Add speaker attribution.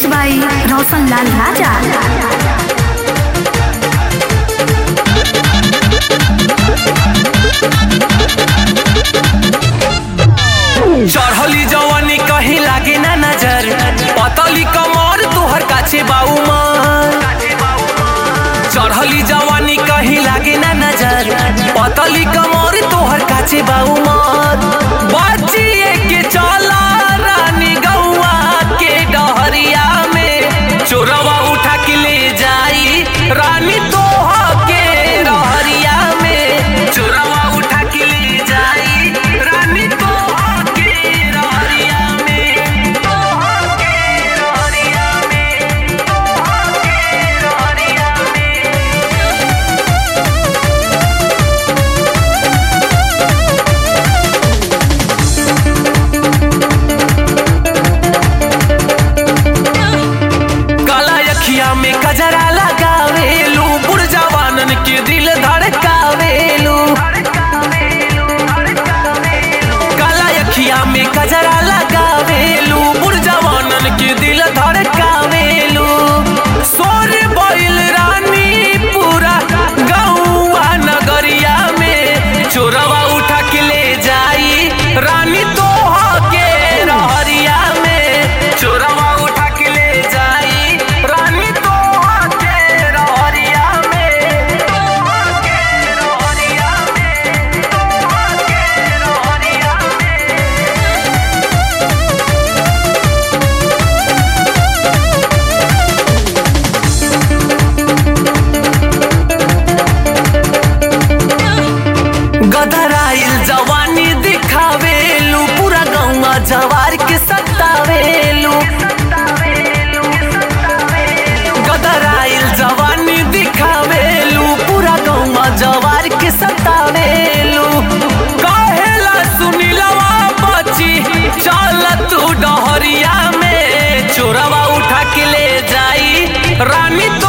Speaker 1: mix बाई रोशन लाल राजा
Speaker 2: चढ़ली जवानी कहीं लागे ना नजर पतली कमर तोहर काछे बाऊ मन चढ़ली जवानी कहीं लागे ना नजर पतली कमर तोहर काछे बाऊ मन बचिए के चला रानी गौआ के डहरिया में चोरवा उठा के ले जाई रानी तोहा के रहरिया में चोरवा उठा के ले जाई रानी तोहा के रहरिया में तोहा के रहरिया में तोहा के रहरिया में काला अखिया में कजरा लगावेलू बुढ़ जवानन के दिल धड़कावेलू काला अखिया में कजरा लगावेलू बुढ़ जवानन के दिल धड़कावेलू सोर बैल रानी पूरा गौआ नगरिया में चोरवा उठा के ले जाई रानी तोहा के रहरिया में चोरवा उठा के ले जाई रानी तोहा के रहरिया में तोहा के रहरिया में तोहा के रहरिया में गदराइल जवानी दिखावेलू पूरा गौवा जवार के सतावेलू गदराइल जवानी दिखावेलू पूरा गौवा जवार के सतावेलू कहेला सुनीलवा बची चल तू डहरिया में चोरवा उठा के ले जाई रानी